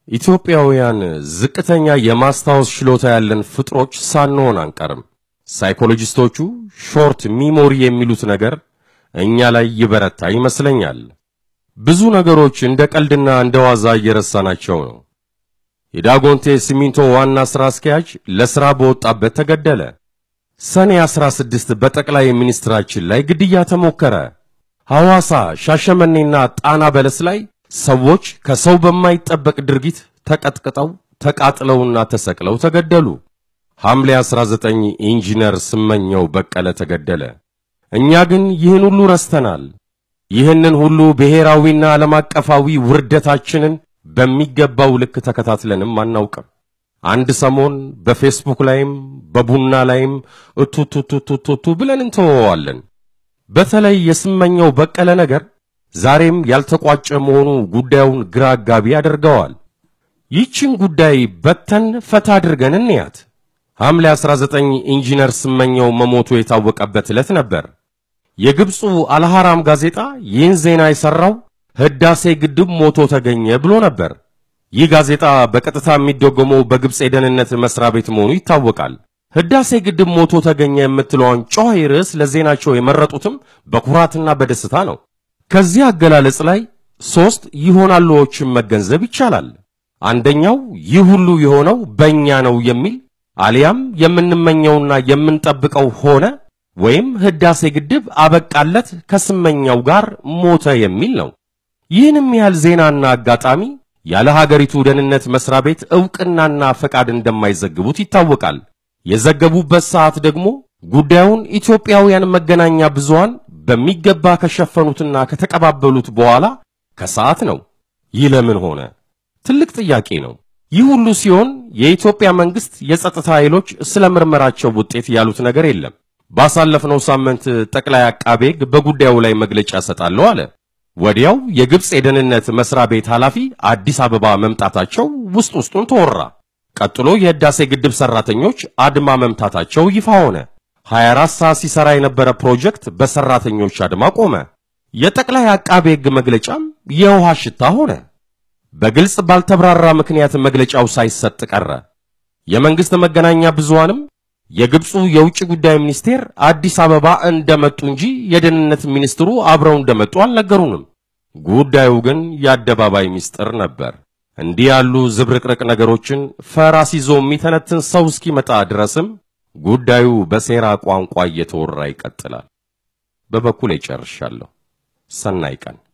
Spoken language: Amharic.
ኢትዮጵያውያን ዝቅተኛ የማስታወስ ችሎታ ያለን ፍጥሮች ሳንሆን አንቀርም። ሳይኮሎጂስቶቹ ሾርት ሚሞሪ የሚሉት ነገር እኛ ላይ ይበረታ ይመስለኛል። ብዙ ነገሮች እንደ ቀልድና እንደ ዋዛ እየረሳናቸው ነው። የዳጎንቴ ሲሚንቶ ዋና ሥራ አስኪያጅ ለሥራ በወጣበት ተገደለ። ሰኔ 16 በጠቅላይ ሚኒስትራችን ላይ ግድያ ተሞከረ። ሐዋሳ፣ ሻሸመኔና ጣና በለስ ላይ ሰዎች ከሰው በማይጠበቅ ድርጊት ተቀጥቅጠው ተቃጥለውና ተሰቅለው ተገደሉ። ሐምሌ 19 ኢንጂነር ስመኘው በቀለ ተገደለ። እኛ ግን ይህን ሁሉ ረስተናል። ይህንን ሁሉ ብሔራዊና ዓለም አቀፋዊ ውርደታችንን በሚገባው ልክ ተከታትለንም አናውቅም። አንድ ሰሞን በፌስቡክ ላይም በቡና ላይም እቱቱቱቱቱ ብለን እንተወዋለን። በተለይ የስመኘው በቀለ ነገር ዛሬም ያልተቋጨ መሆኑ ጉዳዩን ግራ አጋቢ ያደርገዋል። ይህችን ጉዳይ በተን ፈታ አድርገን እንያት። ሐምሌ 19 ኢንጂነር ስመኘው መሞቱ የታወቀበት ዕለት ነበር። የግብፁ አልሐራም ጋዜጣ ይህን ዜና የሠራው ሕዳሴ ግድብ ሞቶ ተገኘ ብሎ ነበር። ይህ ጋዜጣ በቀጥታ የሚደጎመው በግብፅ የደህንነት መስሪያ ቤት መሆኑ ይታወቃል። ሕዳሴ ግድብ ሞቶ ተገኘ የምትለዋን ጮኸ ርዕስ ለዜናቸው የመረጡትም በኩራትና በደስታ ነው። ከዚህ አገላለጽ ላይ ሦስት ይሆናሉዎችን መገንዘብ ይቻላል። አንደኛው ይህ ሁሉ የሆነው በእኛ ነው የሚል አሊያም የምንመኘውና የምንጠብቀው ሆነ ወይም ሕዳሴ ግድብ አበቃለት ከስመኛው ጋር ሞተ የሚል ነው። ይህንም ያህል ዜናና አጋጣሚ ያለ ሀገሪቱ ደህንነት መስሪያ ቤት ዕውቅናና ፈቃድ እንደማይዘግቡት ይታወቃል። የዘገቡበት ሰዓት ደግሞ ጉዳዩን ኢትዮጵያውያን መገናኛ ብዙሃን በሚገባ ከሸፈኑትና ከተቀባበሉት በኋላ ከሰዓት ነው። ይህ ለምን ሆነ? ትልቅ ጥያቄ ነው። ይህ ሁሉ ሲሆን የኢትዮጵያ መንግስት የጸጥታ ኃይሎች ስለ ምርመራቸው ውጤት ያሉት ነገር የለም። ባሳለፍነው ሳምንት ጠቅላይ አቃቤ ሕግ በጉዳዩ ላይ መግለጫ እሰጣለሁ አለ። ወዲያው የግብፅ የደህንነት መስሪያ ቤት ኃላፊ አዲስ አበባ መምጣታቸው ውስጥ ውስጡን ተወራ። ቀጥሎ የህዳሴ ግድብ ሰራተኞች አድማ መምታታቸው ይፋ ሆነ። 24 ሰዓት ሲሰራ የነበረ ፕሮጀክት በሰራተኞች አድማ ቆመ። የጠቅላይ አቃቤ ሕግ መግለጫም የውሃ ሽታ ሆነ። በግልጽ ባልተብራራ ምክንያት መግለጫው ሳይሰጥ ቀረ። የመንግስት መገናኛ ብዙሃንም የግብፁ የውጭ ጉዳይ ሚኒስቴር አዲስ አበባ እንደመጡ እንጂ የደህንነት ሚኒስትሩ አብረው እንደመጡ አልነገሩንም። ጉዳዩ ግን የአደባባይ ምስጢር ነበር። እንዲህ ያሉ ዝብርቅርቅ ነገሮችን ፈራስ ይዞ የሚተነትን ሰው እስኪመጣ ድረስም ጉዳዩ በሴራ ቋንቋ እየተወራ ይቀጥላል። በበኩሌ ጨርሻለሁ። ሰናይ ቀን